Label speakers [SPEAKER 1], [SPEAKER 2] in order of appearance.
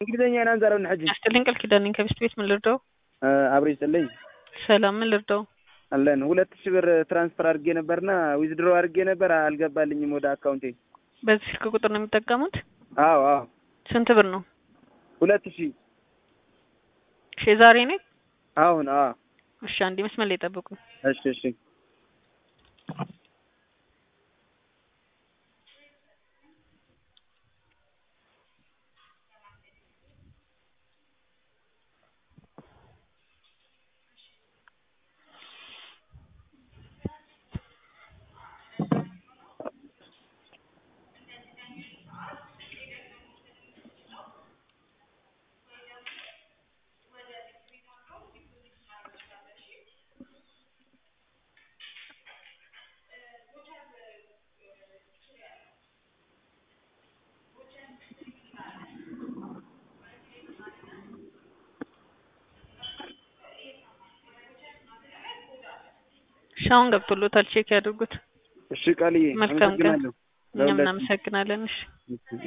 [SPEAKER 1] እንግሊዘኛ ናንዛረው ንሕጂ
[SPEAKER 2] ያስጥልኝ ቃል ኪዳን ነኝ ከቤስት ቤት ምን ልርዳው?
[SPEAKER 1] አብሮ ይስጥልኝ
[SPEAKER 2] ሰላም ምን ልርዳው?
[SPEAKER 1] አለን ሁለት ሺህ ብር ትራንስፈር አድርጌ ነበርና ዊዝድሮ አድርጌ ነበር አልገባልኝም ወደ አካውንቴ።
[SPEAKER 2] በዚህ ስልክ ቁጥር ነው የሚጠቀሙት?
[SPEAKER 1] አዎ አዎ
[SPEAKER 2] ስንት ብር ነው?
[SPEAKER 1] ሁለት ሺህ
[SPEAKER 2] እሺ ዛሬ ነው?
[SPEAKER 1] አሁን አዎ
[SPEAKER 2] እሺ አንዴ መስመር ላይ ጠብቁ።
[SPEAKER 1] እሺ እሺ
[SPEAKER 2] እሺ አሁን ገብቶሎታል ቼክ ያድርጉት።
[SPEAKER 1] እሺ ቃልዬ
[SPEAKER 2] መልካም ቀን።
[SPEAKER 1] አመሰግናለሁ።
[SPEAKER 2] እኛም እናመሰግናለን። እሺ